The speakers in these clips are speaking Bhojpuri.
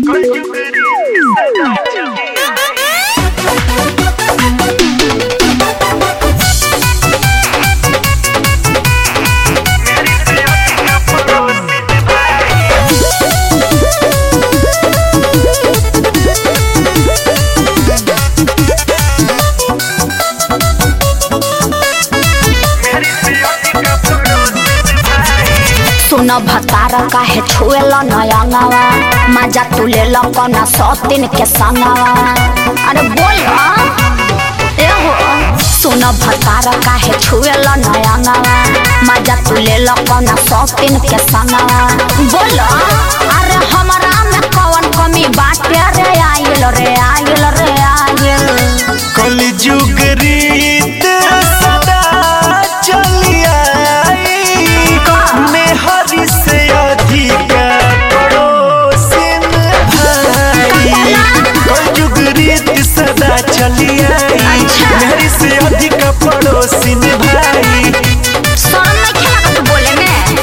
सुन भतार काहे छुएल नयंगवा मजा तू ले लो कौना सौतीन के संगवा अरे बोल ए हो सुन भतार काहे छुएल नयंगवा मजा तू ले लो कौना सौतीन के संगवा बोल अरे हमरा में कौन कमी बाटे रे आइल रे आइल रे आइल कलयुग रीत सदा चली आई मेहरी से अधिक पड़ोसिन भाई कलयुग रीत सदा चली आई मेहरी से अधिक पड़ोसिन भाई शर्म नहीं खेला तू बोले में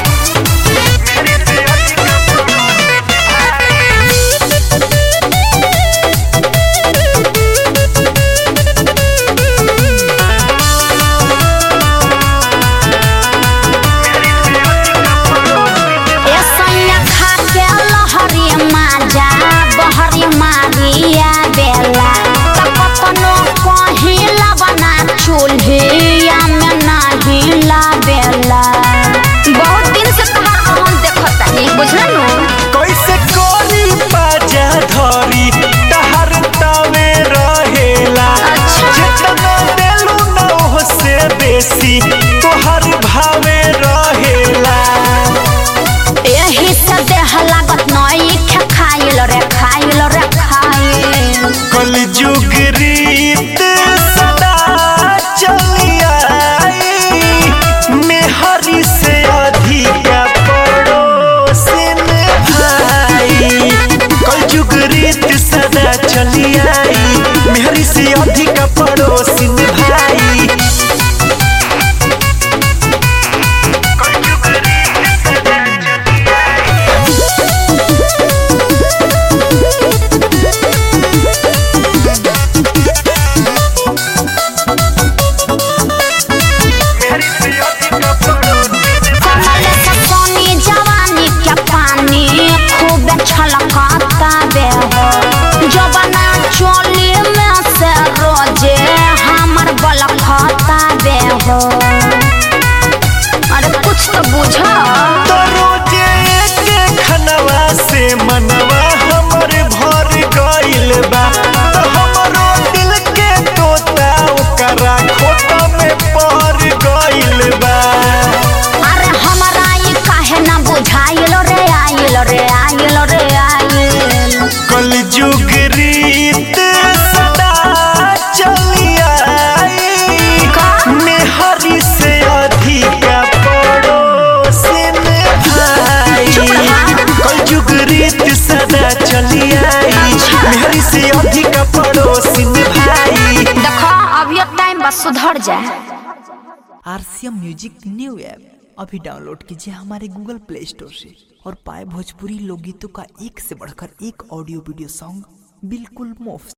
ए सैया खा के लहरी माजा बहरी मारिया बेला तपतनो पहिला बना चूल्हिया में नाही ला बेला बहुत दिन से तुम्हारा हम देखत नहीं बुझल कैसे कोरी बाजा धरी तहर तवे रहेला अच्छा। जितना देलू न ओह से बेसी तोहर भावे रहेला एही से देह लागत नई खे खाइल रे खाइल रे खाइल कलयुग रीत सदा चली आई मेहरी से अधिक पड़ोसिन भाई कलयुग रीत सदा चली आई मेहरी से अधिक पड़ोसिन भाई कमल से सोनी जवानी के पानी खूब छलकता बे हो जबना चोली में से रोजे हमर बलखता बे हो अरे कुछ तो बुझा तो रोजे एक खनवा से मनवा हमर भर गइल बा तो हमरो दिल के तोता ओकरा खोता में पहर गइल बा अरे हमरा ई काहे ना बुझाइल रे आइल रे आइल रे आइल कलयुग रीत सदा चली आई का? मेहरी से अधिक पड़ोसिन भाई चुप रहा। कलयुग रीत सदा चली आई अच्छा। मेहरी से अधिक पड़ोसिन भाई देखो अभी टाइम बस सुधर जाए आरसीएम म्यूजिक न्यू ऐप अभी डाउनलोड कीजिए हमारे गूगल प्ले स्टोर से और पाए भोजपुरी लोकगीतों का एक से बढ़कर एक ऑडियो वीडियो सॉन्ग बिल्कुल मुफ्त